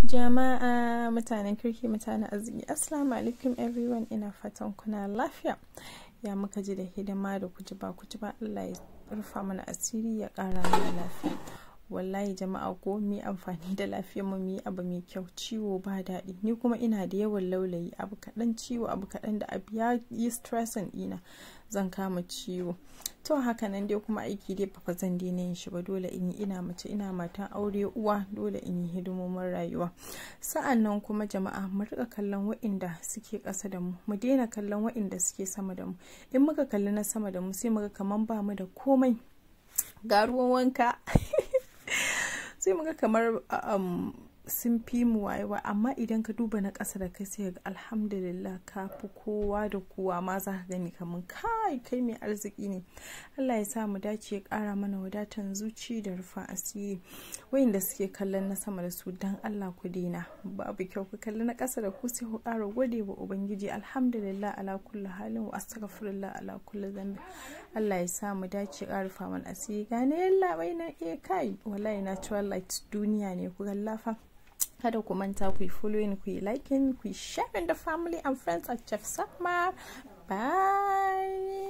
Jama'a mutanen kirki mutanen arziki Assalamu alaikum everyone ina fatan kuna lafiya ya muka ji da hidima da kuji ba kuji ba Allah ya rufa mana asiri ya kara mana lafiya wallahi jama'a ko mu amfani da lafiyar mu mu abu mai kyau ciwo ba daɗi ni kuma ina da yawan laulayi abu kaɗan ciwo abu kaɗan da abu ya yi stressing ɗina zan kama ciwo to haka nan dai kuma aiki dai ba zan daina yin shi ba dole in yi ina mace ina matan aure uwa dole in yi hidimomin rayuwa sa'an nan kuma jama'a mu rika kallon wa'inda suke ƙasa da mu mu daina kallon wa'inda suke sama da mu in muka kalli na sama da mu sai muga kaman ba mu da komai ga ruwan wanka sai muga kamar sun fi mu wayewa amma idan ka duba na ƙasa da kai sai ga alhamdulillah ka fi kowa da kowa ma za ka gani kamar kai kai mai arziki ne Allah ya sa mu dace ya ƙara mana wadatan zuci da rufa asiri wayanda suke kallon na sama da su dan Allah ku daina babu kyau ku kalli na ƙasa da ku sai ku ƙara gode wa ubangiji alhamdulillah ala kulli halin wa astaghfirullah ala kulli zambi Allah ya sa mu dace ya ƙara rufa mana asiri gane yalla bai na eh kai wallahi natural light duniya ne ku gallafa kada ku manta ku yi following ku yi liking ku yi sharing da family and friends at Chef Sakmar bye